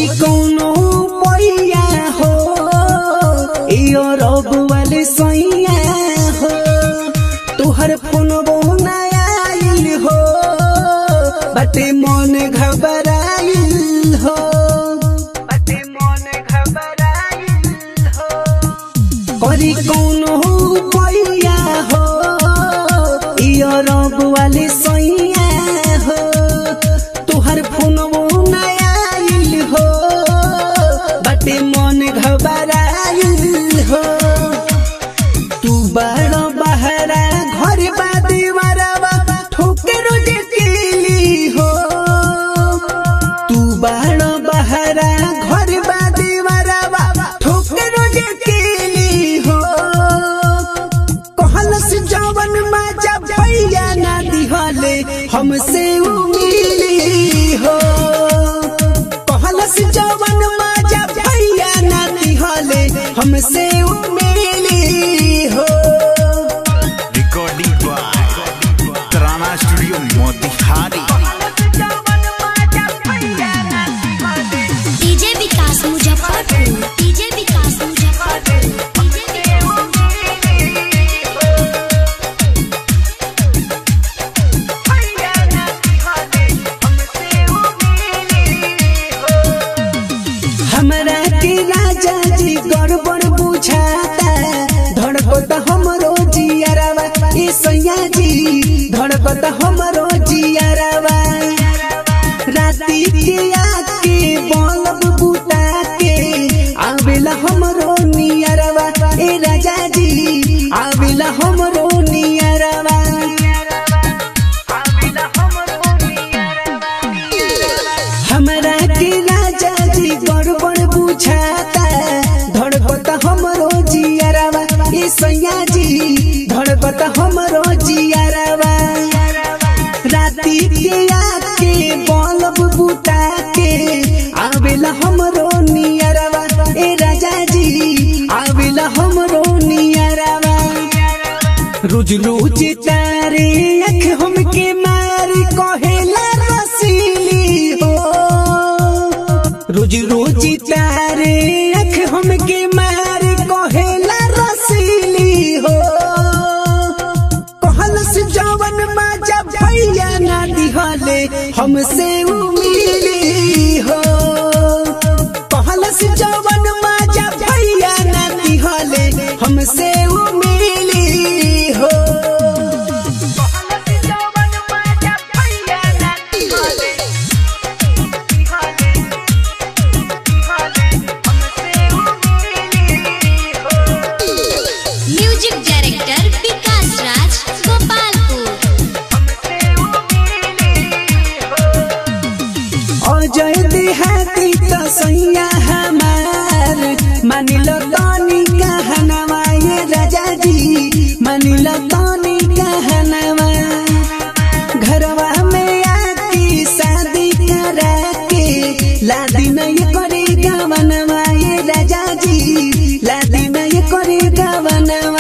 करी कौनो पैया हो यो रब वाले सैया हो तुहर फोन नया आइल हो बटे मन घबराइल हो बटे मन घबराइल हो करी कौनो पैया हो यो रब वाले सैया हो तुहर फोन नया आइल हो बटे मन घबराइल हो तू बड़ बहरा घर बादी मरवा ठोकर केली हो तू बड़ बहरा घर बादी मरवा ठोकर केली हो कहलस जवन माजा भैया ना दिहले हमसे उमिली हो कहलस जवन माजा भैया ना दिहले हमसे उमिली हो recording by Tarana Studio Motihari. DJ Vikas Muzaffarpur DJ Vikas Muzaffarpur DJ Vikas हमरा के राजा जी गड़बड़ बुझाता धड़कत हमरो जियरवा ए सैया जी धड़कत हमरो जियरवा राती के आके बल्ब बुता के आवेला हमरो नियरवा ए राजा जी आवेला हमरो नियरवा हमरा के राजा जी गड़बड़ बुझाता धड़कत हमरो जियरवा ए सैया जी धड़कत हमरो जियरवा राती के आके बल्ब बुता के आवेला हमरो नियरवा ए राजा जी आवेला हमरो नियरवा रोज रोज तारे अख हमके मारी कहेला रसीली हो रोज रोज तारे अख हमके मारी कहेला रसीली हो कहलस जवन माजा भैया ना दिहले हमसे उमिली हो कहलस जवन माजा भैया ना दिहले हमसे उमिली हो म्यूजिक डायरेक्टर विकास राज गोपालपुर अजय देहाती त सैया हमार मानिल तनी कहनवा ये राजा जी मानिल तनी कहनवा घरवा में आती शादी करा के लादी नहीं करे गवनवा ये राजा जी लादी नहीं करे गवनवा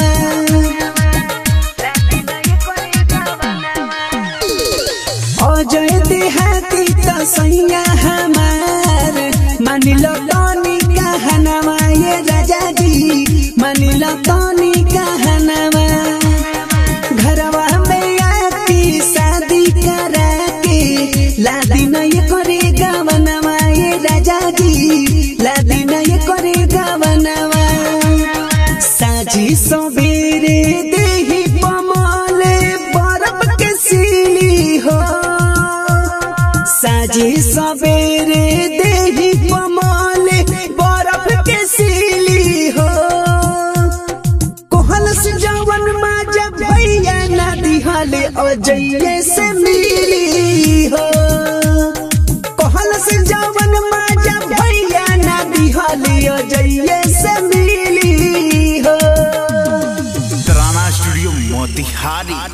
अजय देहाती त सैया हमार मानिल तनी कहनवा ये राजा जी मानिल तनी कहनवा घरवा में आती शादी करा के लादी नहीं करे गवनवा ये राजा जी लादी नहीं करे गवनवा साझी सवेरे देही पमाले बरफ के सीली हो साझी सवेरे देही पमाले बरफ के सीली हो कोहलस जवन माजा भैया ना दिहले अजय से मिली हो कोहलस जवन माजा भैया ना दिहले अजय से मिली हो Tarana Studio Motihari.